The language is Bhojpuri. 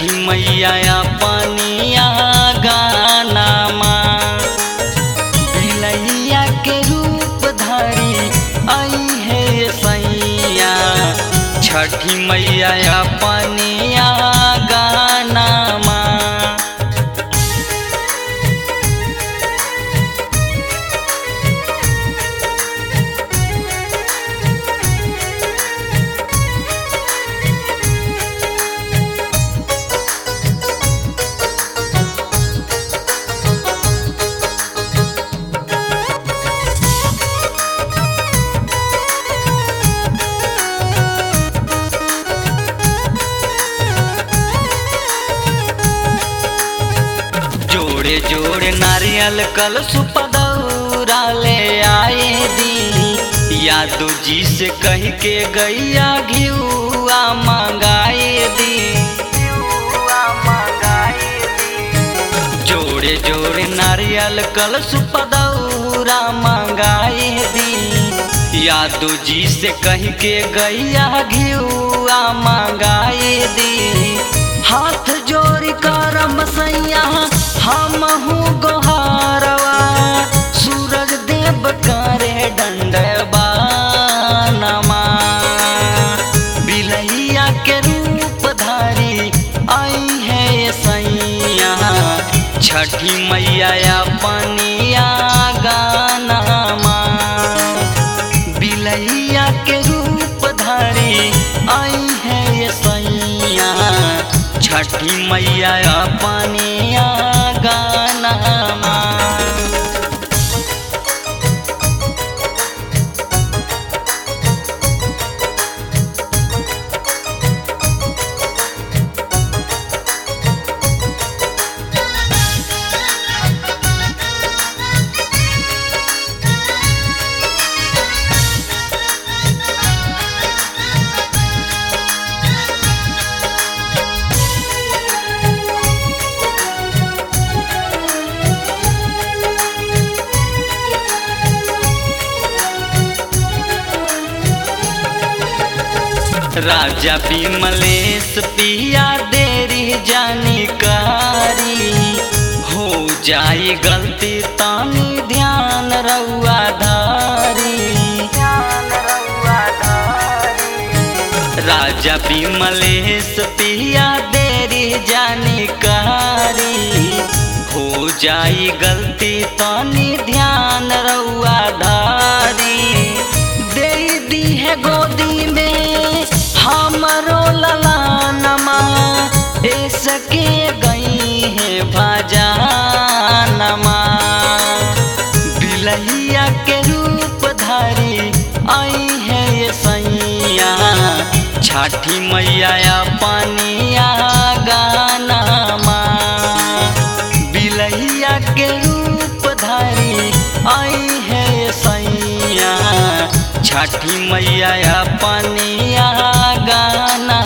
छठी मैया पनिया गाना माँ बिलैया के रूप धारी आई है सैया छठी मैया पनिया गाना माँ जोड़े जोड़े नारियल कल सुपदौरा ले आए दी यादू जी से कह के गैया घियुआ मंगाए दी जोड़े जोड़े नारियल कल सुपदौरा मंगाए दी यादू जी से कह के गैया घियुआ मंगाए दी हाथ जोड़ करम सैया हम हूँ गोहारवा सूरज देव करे डंडवा नमा बिलैया के रूप धारी आई है सैया छठी मैया पनिया गाना माँ बिलैया के रूप धारी आई है सैया छठी मैया पनिया गाना माँ राजा विमलेश पिया देरी जानकारी हो जाई गलती तानी ध्यान रउआ धारी राजा विमलेश पिया देरी जानकारी हो जाई गलती तानी ध्यान रउआ धारी दे दी है गोदी में हमरो ललानमा सके गई है भजानमा बिलैया के रूप धारी आई है ये सैया छठी मैया पनिया गाना माँ बिलैया के रूप धारी आई है ये सैया छठी मैया पनिया गाना